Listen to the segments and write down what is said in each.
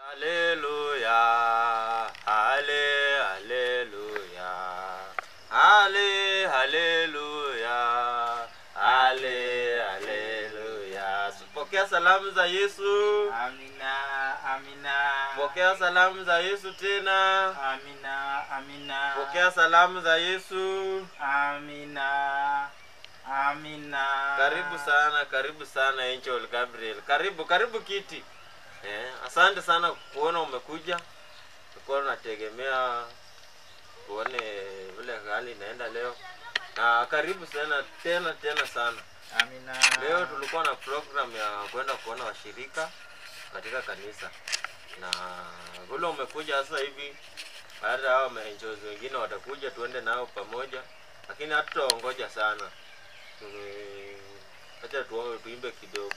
Haleluya, hale, haleluya, hale, haleluya, hale, haleluya. Pokea salamu za Yesu, Amina, amina. pokea salamu za Yesu tena, Amina, amina. pokea salamu za Yesu. Amina, amina. Karibu sana, karibu sana Angel Gabriel, karibu karibu kiti. Eh, asante sana kuona umekuja. Tulikuwa tunategemea tuone vile hali inaenda leo, na karibu sana tena tena sana. Amina. Leo tulikuwa na program ya kwenda kuona washirika katika kanisa, na vile umekuja sasa hivi, hata hao maangels wengine watakuja, tuende nao pamoja, lakini hatutaongoja sana. Tume- Acha tuombe, tuimbe kidogo.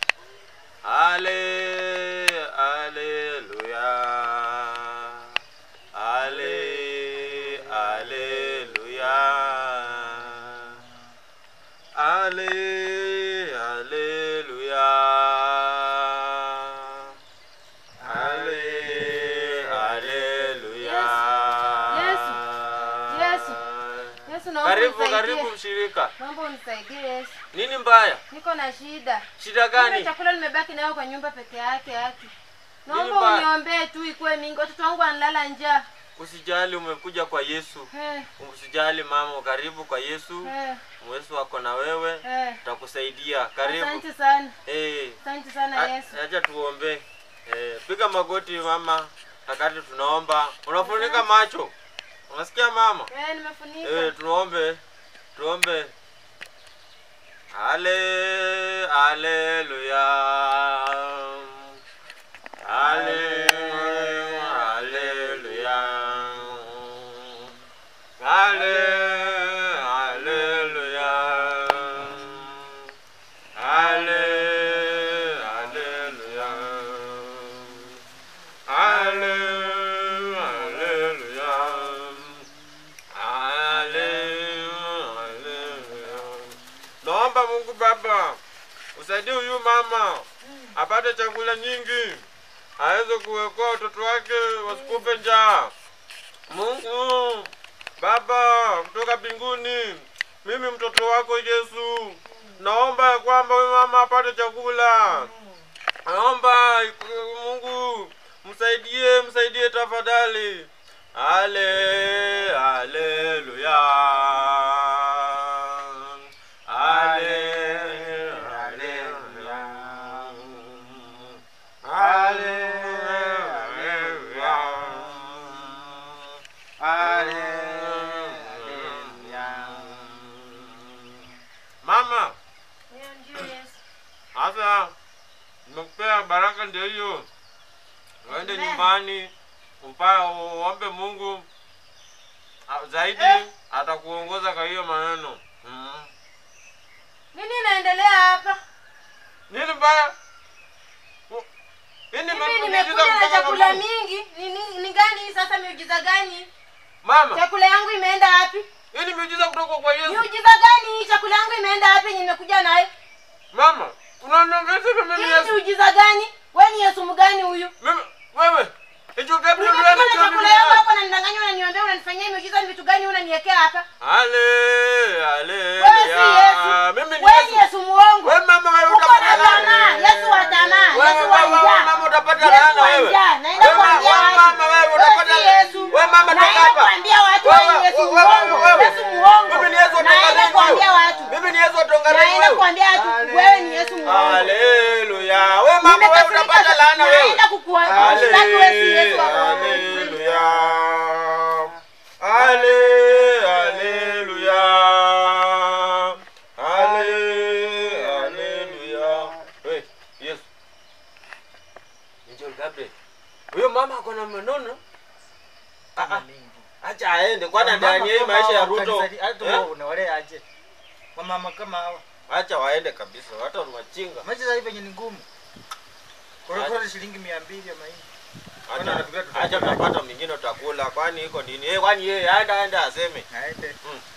Ale, aleluya, ale, aleluya. Ale, aleluya. Ale, aleluya. Yesu. Yesu. Yesu naomba Karibu, unisaidie. karibu mshirika. Naomba unisaidie Yesu. Nini mbaya? Niko na shida. Shida Ile gani? chakula nimebaki nayo kwa nyumba peke yake haki. Naomba mbaya? uniombee tu ikuwe mingi. Watoto wangu wanalala njaa. Usijali, umekuja kwa Yesu. Eh, Usijali mama, karibu kwa Yesu. eh, Yesu ako na wewe, eh. tutakusaidia. Karibu. Asante sana. Eh, Asante sana a- Yesu. acha tuombe. Eh, piga magoti mama, wakati tunaomba. Unafunika macho. Unasikia mama? Eh, nimefunika. Eh, tuombe. Tuombe. Ale, aleluya. Ale, aleluya. Ale, aleluya. Ale, aleluya. Ale, aleluya. Haleluya. Naomba Mungu Baba usaidie huyu mama apate chakula nyingi, aweze kuwekoa watoto wake wasikufe njaa. Mungu Baba kutoka mbinguni, mimi mtoto wako Yesu, naomba ya kwamba huyu mama apate chakula. Naomba Mungu msaidie, msaidie tafadhali. Ale, aleluya. Ale, aleluya. Ale, aleluya. Mama, Ndio, ndio Yesu. sasa nimekupea baraka ndio hiyo. Uende Amen. nyumbani umpa uombe Mungu ah, zaidi Eh. atakuongoza kwa hiyo maneno. Mm. Nini inaendelea hapa? Nini mbaya? U- Hii ni Mimi miujiza nimekuja na kutoka kwa chakula Mungu. mingi. Ni ni- ni gani hii sasa miujiza gani? Mama, Chakula yangu imeenda wapi? hii ni miujiza kutoka kwa Yesu. Miujiza gani hii? Chakula yangu imeenda wapi yenye nimekuja naye? Mama, unaniongeza hivi mimi Hii Yesu. miujiza gani? Wewe ni Yesu mgani huyu? Mimi wewe. Hicho Gabriel Nimekuja wewe na ndio chakula yangu ndio. hapa unanidanganya unaniombea unanifanyia miujiza ni vitu gani unaniwekea hapa? Ale, ale. Wewe si Yesu. Mimi ni Wewe ni Yesu. Yesu muongo. Wewe mama wewe Uko na utapata tamaa. Yesu wa tamaa. Wewe Yesu wa mama, njaa. mama utapata Yesu laana wa wewe. njaa. Naenda Wewe kuambia mama, watu. mama, wewe utapata si laana. Yesu. Wewe mama, toka Naenda hapa. kuambia watu Wewe, wewe ni Yesu wewe, muongo. wewe. Yesu muongo. Mimi ni Yesu wa Naenda Tongareni kuambia wewe. watu. Mimi ni Yesu wa Tongareni Naenda wewe. kuambia watu wewe ni Yesu muongo. Haleluya. Wewe mama wewe Nimekasirika utapata sana. laana wewe. Naenda kukuambia wewe si Yesu wa muongo. Haleluya. Ale, haleluya. Ale, haleluya. Hey, Yesu. Angel Gabriel. Huyo mama ako na manono. Ah, ah, Acha aende kwana ndani ya hii maisha ya Ruto. Eh? unawalea aje wamama kama hawa Acha waende kabisa. Watu ni wajinga. maisha sasa hivi yenye ni ngumu korokoro shilingi mia mbili ya mahindi Wana Acha wanafikiria tutapata. acha tutapata mingine utakula. Kwani iko nini? Eh, kwani yeye aenda aenda aseme. aende Mm.